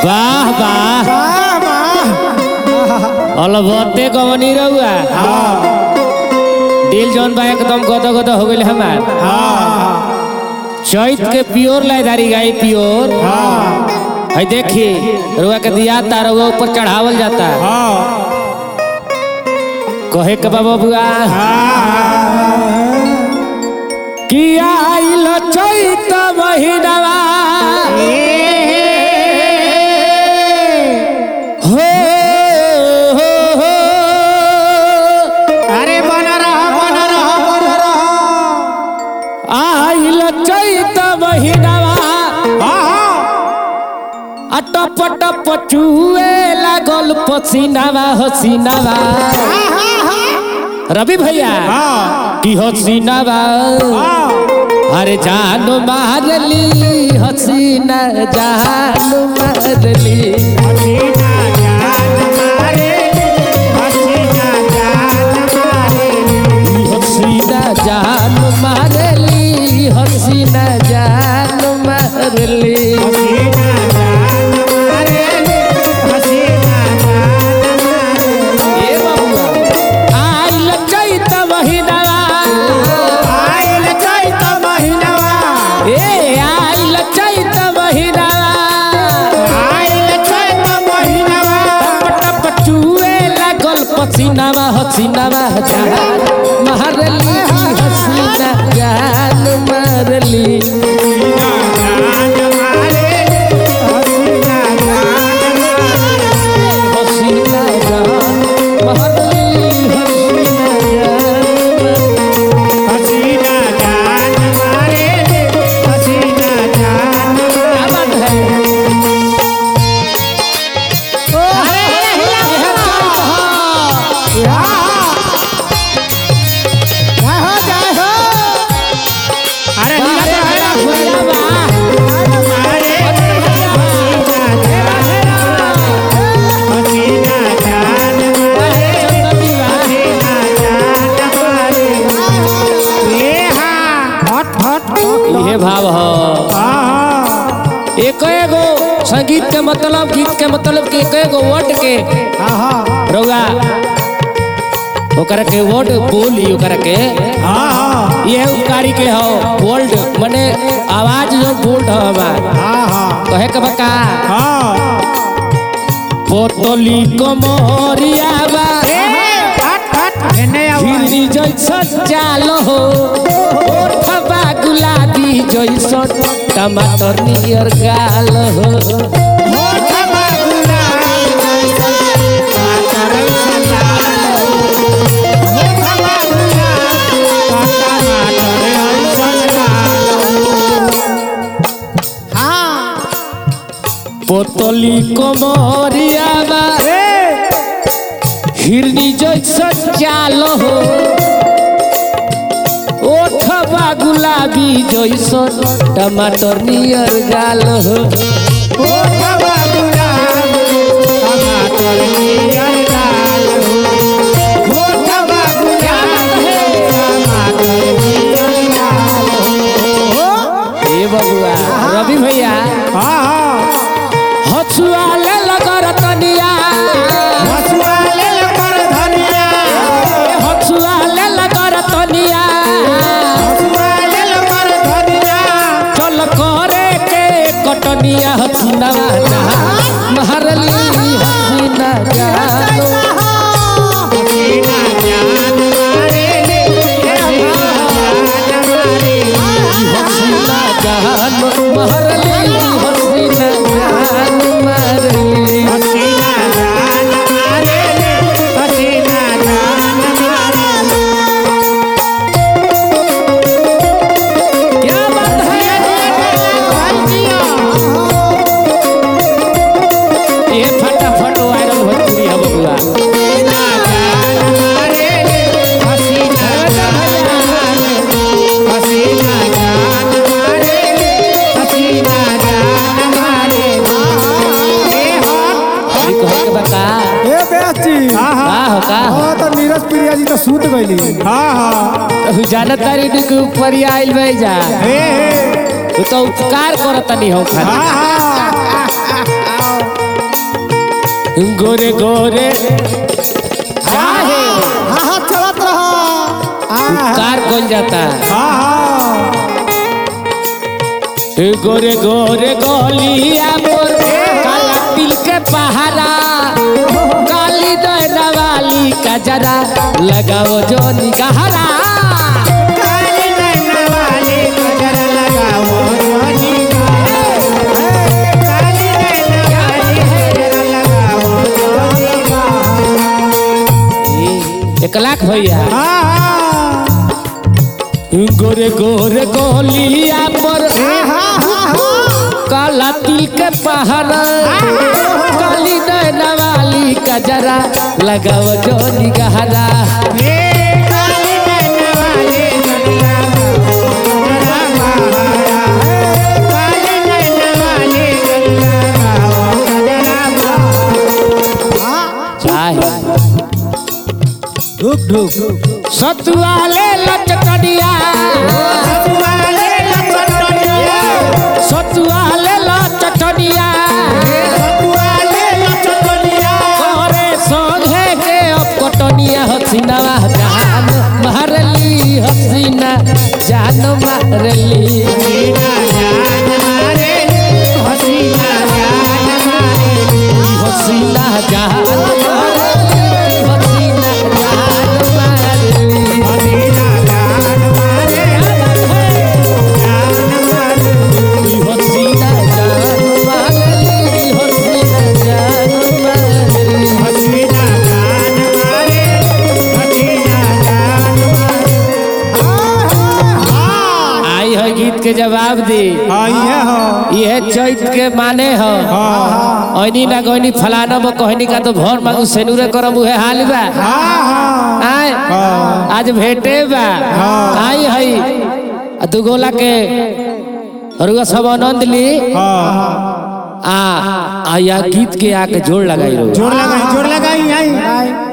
वाह वाह वाह वाह अलबत्ते कवनी रहुआ दिल जौन बा एकदम गद गद हो गइल हमार चैत के प्योर लाइदारी गाई प्योर है देखी रुआ के दिया तार ऊपर चढ़ावल जाता कहे के बाबा बुआ कि आइल चैत महीनावा हो हो हो अरे बन रहा बन रहा बन रहा आइल चैत महीनावा आ टप टप चुए लागल पसीनावा हसीनावा रवि भैया की हसीनावा अरे जान मारली हसीना जान मारली हसीना जान मारली हसीना जान मारली ए बबुआ आइल चैत महीनावा ए आइल चैत महीनावा टप टप चुए लागल पसीनावा हसीनावा जान मारली हसीना जान मारली हसीना जान मारली हसीना जान क्या बात है यह चैत हा। अरे अरे भैया भैया वाह। अरे चंदनी वाह। इहे भाव ह एक एगो संगीत के मतलब गीत के मतलब के एक एगो वर्ड के रउआ ओकरा के वर्ड बोली ओकरा के ये उपकारी के हो वर्ल्ड माने आवाज जो बोल्ड हो हमार कहे के बका पोतली कमरिया बा हिरनी जैसन चाल हो ओठबा गुलाबी जैसन टमाटर नियर गाल हो पोतली कमरिया बा हिरनी जैसन चाल हो ओठबा गुलाबी जैसन टमाटर नियर गाल हो ए बबुआ रवि भैया हसुआ ले लगर तनिया हसुआ ले लगर तनिया चल करे के कटनिया हसीना महरली हसीना जानो हसीना जानो महरली हसीना जानो महरली क्या बात है ये फटाफट वायरल भोजपुरी है बबुआ अभी कहे के बता ए बेची का हो का हो हाँ तो नीरज प्रिया जी तो सूत गईली हाँ हाँ तू जानत तारी नी के ऊपर ही आइल बे जा हे हे तू तो उपकार करत नहीं हो खाली हाँ हाँ गोरे गोरे काहे हाँ हाँ चलत रहा हाँ कार कौन जाता हाँ ए गोरे गोरे गोलिया मोर काला तिल के पहारा काली दहरा वाली का जरा लगाओ जो निगहरा काली नैना वाली नजर लगाओ जोनी का काली नैना वाली नजर लगाओ जोनी का एक लाख भैया हाँ हाँ गोरे गोरे गोलिया पर हाँ हाँ हाँ काला तिल के पहाड़ा काली नैना वाली का जरा लगाओ जो निगहरा ये काली नैना वाली नजर लगाओ जरा काली नैना वाली नजर लगाओ जरा हाँ चाहे ढुक ढुक सतुआले लचकड़िया वाले लचटनिया सतुआले लचकड़िया वाले लचटनिया करे संघे के अब कटनिया हसीनावा जान मारली हसीना जान मारली हसीना जान मारे हसीना जान मारे हसीना जान मारली हसीना जान मारली हसीना जान मारे जान मारे हसीना जान मारली हसीना जान मारली हसीना जान मारे हसीना जान मारे आई है गीत के जवाब दी हाँ ये हो यह चैत के माने हो हाँ ऐनी ना गईनी फलाना बो कहनी का तो भर मांगू सेनुरे करम उहे हाल बा हाँ हाँ आय आज भेटे बा आई हई आ दू गोला के रुआ सब आनंद ली हाँ आ आ या गीत के आके जोड़ लगाई रो जोर लगाई जोर लगाई आई